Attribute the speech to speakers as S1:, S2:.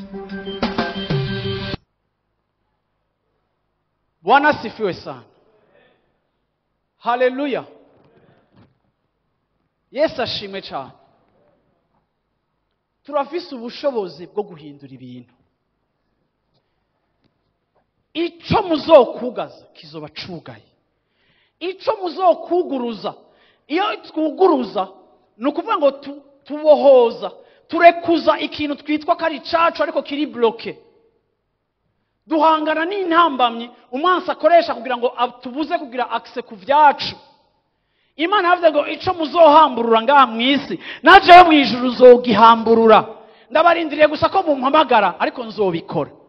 S1: bwana asifiwe sana haleluya yesu ashimwe cyane turafise ubushobozi bwo guhindura ibintu icyo muzokugaza kizoba cugaye icyo muzokuguruza iyo twuguruza ni ukuvuga ngo tu- tubohoza turekuza ikintu twitwa ko ari icacu ariko kiri buroke duhangana n'intambamyi umwansi akoresha kugira ngo tubuze kugira akise ku byacu imana yavuze ngo icyo muzohamburura ngaha mu isi najewe mu ijuru uzogihamburura ndabarindiriye gusa ko mumpamagara ariko nzobikora